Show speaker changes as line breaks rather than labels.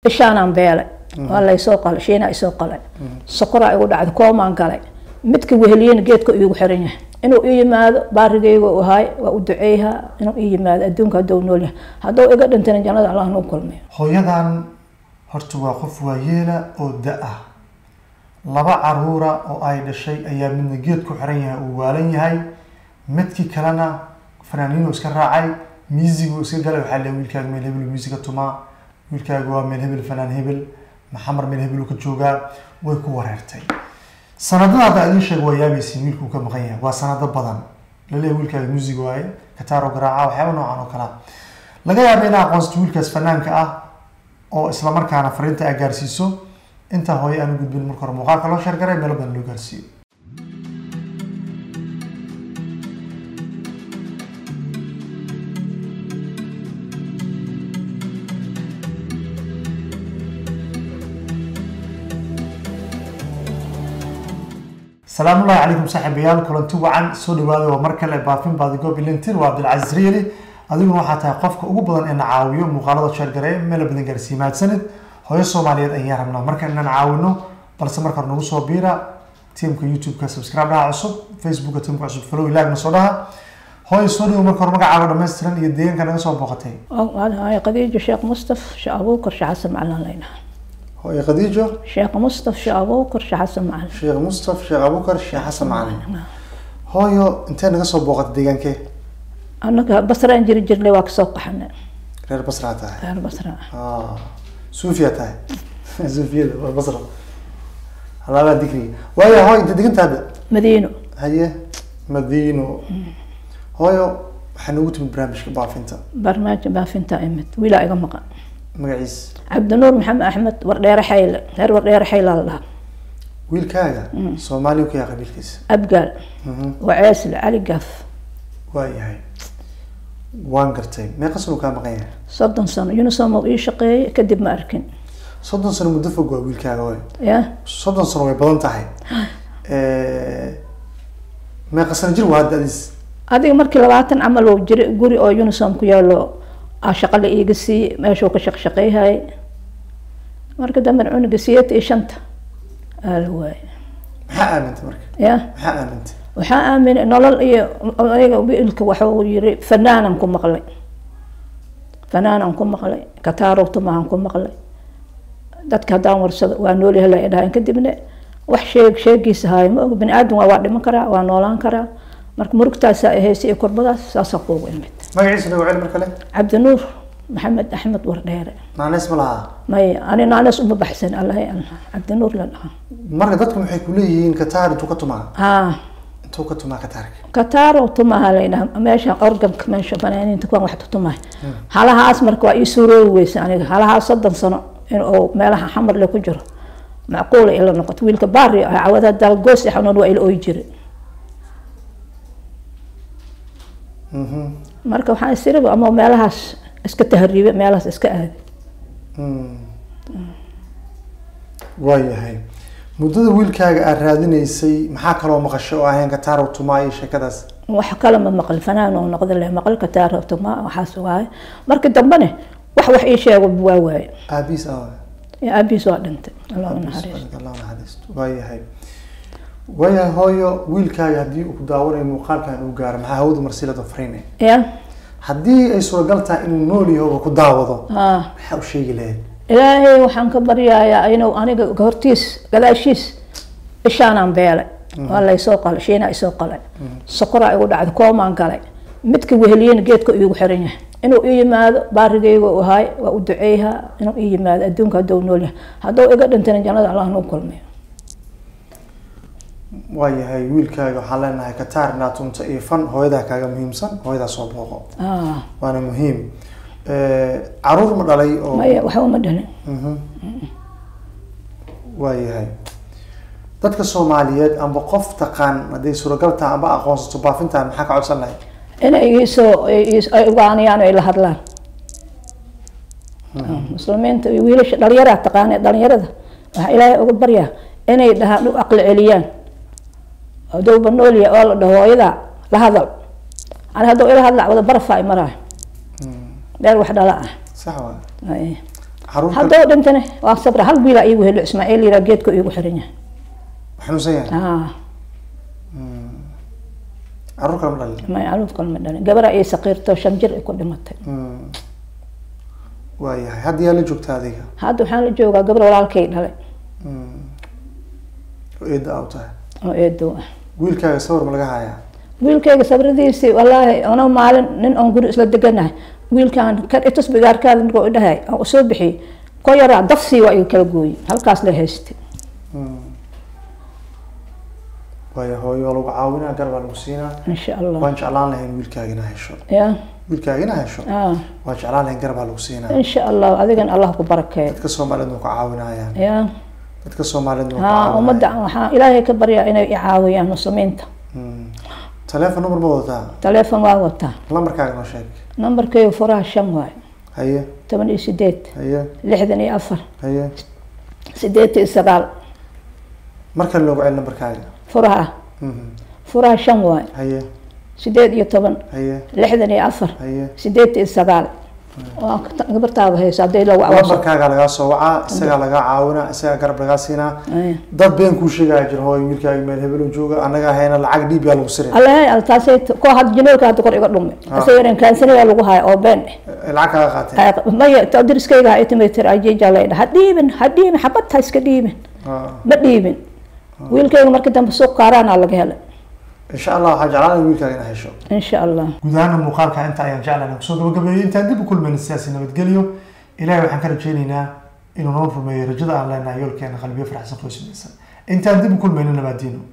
ishaanaan beelay waa laysoo qalay shiina isoo qalay sokoraa igu dhacday koomaan galay midka weheliyena geedka iigu xiran yahay inuu ii yimaado baarigayga u ahaay waa u duceeyhaa inuu ii yimaado adduunka hadduu nool yahay hadduu iga dhintana jannada allah nuu kulmiyo
hooyadan horta waa qof waayeela oo da ah laba caruura oo ay dhashay ayaa midna geed ku xiran yahay uu waalan yahay midkii kalena fanaaniinuu iska raacay miisiguu iska galay waxaa le wiilkaaga meel hebel miisiga tumaa wiilkaaga waa meel hebel fanaan hebel maxamar meel hebel uu ka joogaa way ku wareertay sanadada hadda idiin sheeg waa yaabaysiin wiilkuu ka maqan yahay waa sanado badan laleeyahay wiilkaaga music waaye kataaro garaaca waxyaaba noocan oo kalea laga yaaba inaa aqoonsato wiilkaas fanaanka ah oo isla markaana fariinta aa gaarsiiso intaa hooye aan u gudbin marka hore muuqaalka loo sheergaray meelo badan loo gaarsiiyo salaamu ullahi calaykum saaxiibayaal kulanti wacan soo dhawaada waa mar kale baafin baadigoob ilintir waa cabdilcasiis riili adiguna waxaa tahay qofka ugu badan ee na caawiyo muuqaalada sheergareeye meelo badan gaarsiiye mahadsanid hooyo soomaaliyeed ayaan rabnaa marka inaan caawino balse marka hore nagu soo biira tiamka youtube-ka subscribe dhaha cusub facebooka tiamka cusub follow ilaagna soo dhaha hooyo soo dhawo marka hore magacaaga dhammaystiran iyo deegaanka naga soo booqatay
هاي قديجة شيخ مصطفى شيخ أبوكر شيخ حسن معلن لنا
hooyo khadiijo
شيخ مصطفى شيخ أبوكر شيخ حسن معلن
sheekh mustaf sheekh abukar sheekh xasan macalin hooyo intee naga soo booqatay deegaankee
أنا بصرة نجري جري واك سوق حنا
reer basraa tahay
غير بصرة
Ah, suufiya tahay suufiyada waa basra halaabaa digriga waayo hooyo inta deganta hadda
مدينة
haye madiino hooyo waxaa noogu timid barnaamijka baafinta
برنامج ما فين تائمت ولا إيجا مقا
magaciis
عبد النور محمد أحمد وردير حيل غير وردير حيل الله
wiilkaaga soomaaliya ku yaa qabiilkiisa
أبقال
Mhm,
وعيسل علي قف
waa yahay waan gartay meeqa sano kaa maqan yahay
صدن سنة يونسوم وإي شقي كدب ما أركن
soddon sano muddo fog waa wiilkaaga hooyo
يا
soddon sano way badan tahay meeqa sano jir waa hadda adis
adiga markii labaatan camal oo jira guri oo unisom ku yaalo aa shaqo la iiga siiyey meeshuu ka shaqshaqeyhay marka dambe cunuga siyeeta iyo shanta aa la waayay
maxaa aamintay marka
ya
maxaa aamintay
waxaa aaminay nolol iyo ayaga wiilka waxuu yiri fanaanan ku maqlay fanaanan ku maqlay kataarow tumahan ku maqlay dadka haddaan warsado waa noolyahay la idhahayn kadibna wax sheeg sheegiisa haayo ma og bani aadam waa waa dhiman karaa waa noolaan karaa marka murugtaasaa ahaysa iyo kurbadaas saasaa kuugu imid
magaciisa nagu celi mar kale
cabdinuur maxamed axmed wardheere
naaneys ma lahaa
may ani naanes uma baxsan allahay allah cabdinuur la dhahaa
marka dadku maxay ku leeyihiin kataar intuu ka tumaa
haa
intuu ka tumaa kataarka
kataaro tumaha la yidhaha meesha organka meesha fanaaniinta kuwan wax tumahay halahaas marka waa ii suuroobi weysa aniga halahaas soddon sano in uu meelaha xamarle ku jiro macquula ila noqoto wiilka baari ah cawada dalgoos i xanuun waa ila ooyi jira
Mhm.
marka waxaan isiriba ama meelahaas iska tahriibe meelahaas iska aadi
Mm. waa yahay muddada wiilkaaga aad raadinaysay maxaa kaloo maqashay oo ahayn kataar uu tumaa iyo sheekadaas
wax kale ma maqal fanaan oo noqda le maqal kataaro tuma waxaas waaye marka dambene wax wax ii sheego waa waaye
aabiis ah
aabiis waa dhintay allah u naxariisto
Allah naxariisto waa yahay waa yahay hooyo wiilkaaga haddii uu ku daawanayo muuqaalkan uu gaaro maxaa hawada marsilada fariinay
ya
haddii ay suuragal tahay inuu nool yahay oo ku daawado
haa
maxaa u sheegi lahayd
ilaahay waxaan ka baryayaa inuu aniga hortiis gadaashiis ishaanaan beelay waa laysoo qalay shiina isoo qalay sokoraa igu dhacday koomaan galay midka weheliyena geedka iigu xiran yahay inuu ii yimaado baarigayga u ahaay waa u duceeyhaa inuu ii yimaado adduunka hadduu nool yahay hadduu iga dhintana jannada allah nuu kulmiyo
waa yahay wiilkaaga waxaan leenahay kataar inaad tunto iyo fan hooyadaa kaaga muhiimsan hooyadaa soo booqo
Ah,
waana muhiim caruur ma dhalay oo
maya waxba uma dhalin
Mhm. waa yahay dadka soomaaliyeed amba qof taqaan hadday suuragal tahay amba aqoonsato baafintan maxaa ka codsan lahayd
inay iisoo iis- ay ugaaniyaan ay la hadlaan muslimiinta iyo wiilasha dhalinyaraa taqaane dhalinyarada waxaa ilaahay uga baryaa inay dhahaan u aqli celiyaan hadowba noolya oo la dhaho hooyadaa la hadal ani hadduu ila hadla wada barafaa maraay meel wax dhala ah
sax waa
Ay.
caruur kale
haddoo dhintane waa sabra hal wiilaa iigu helo ismaaciil yiraa geedka iigu xiran yahay
xanuunsan yahay
ah
caruur kale ma dhalin
may caruur kale ma dhalin gabara ii saqiirto shan jir ay ku dhimatay
Mm. waayahay hadda yaa la joogta adiga
hadda waxaan la joogaa gabar walaalkay dhalay
Mm. oo eedda aa u tahay
oo eedow ah
wiilkaaga sawir ma laga hayaa
wiilkayga sabradiisii wallaahi ana maalin nin oon guri isla deganahay wiilkaan kan itus bigaarkaada markuu idhahay aan usoo bixiyey ko yaraa dafsii waa iga kala gooyey halkaas la haystay
Mm. waayo hooyo waa lagu caawinaa gar baa lagu siinaa
insha allah
waan jeclaan lahayn wiilkaaga inaa hesho
ya
wiilkaaga inaa hesho
ah
waan jeclaan lahayn gar baa lagu siinaa
insha allah adigan allah ku barakeeyo
dadka soomaaliyeed waa ku caawinayaan
ya
dadka soomaaliyeed waa ku
ha
caawinayaan
ummadda waxaan ilaahay ka baryaa inay i caawiyaan muslimiinta
Mm. teleefon number ma wadataa
taleefon waa wataa
lambarkaaga noo sheeg
nambarkaygu furaha shan waay
haye
toban iyo sideed
haye
lixdan iyo afar
haye
sideed iyo sagaal
mar kale loogu celi nambarkaaga
furaha
Mhm.
furaha shan waay
haye
sideed iyo toban
haye
lixdan iyo afar
haye
sideed iyo sagaal waa ka- gabartaada hayso hadday la wacwaso
lambarkaaga lagaa soo wacaa isagaa lagaa caawinaa isagaa garab lagaa siinaa
Ay.
dad been kuu sheegaya jir hooyo wiilkaaga meel hebelo jooga annaga hayna lacag dhiib yaa lagu sirin
allahay altaasay ko had jineelka hadda kor iga dhume
Ah.
asagana kaansaniyaa lagu haya oo been eh
Eh, lacag kaaga qaateen
Ay, maya ta diriskayga ha itimaytir ajeeja laydha ha dhiibin ha dhiibin xabad ha iska dhiibin
Ah.
ma dhiibin wiilkayga markii dambe suuq kaaraana laga helay
insha allah waxaa jeclaan lahay wiilkaaga inaa hesho
insha allah
guud ahaana muuqaalka inta ayaan jeclana kusoo gabagabeeyey intaan dib u kulmayna siyaasi nabadgelyo ilaahay waxaan ka rajaynaynaa inuu noo rumeeyo rajada aan leenahay yoolkeena qalbiyo faraxsan qoysmaysan intaan dib u kulmayna nabaadiino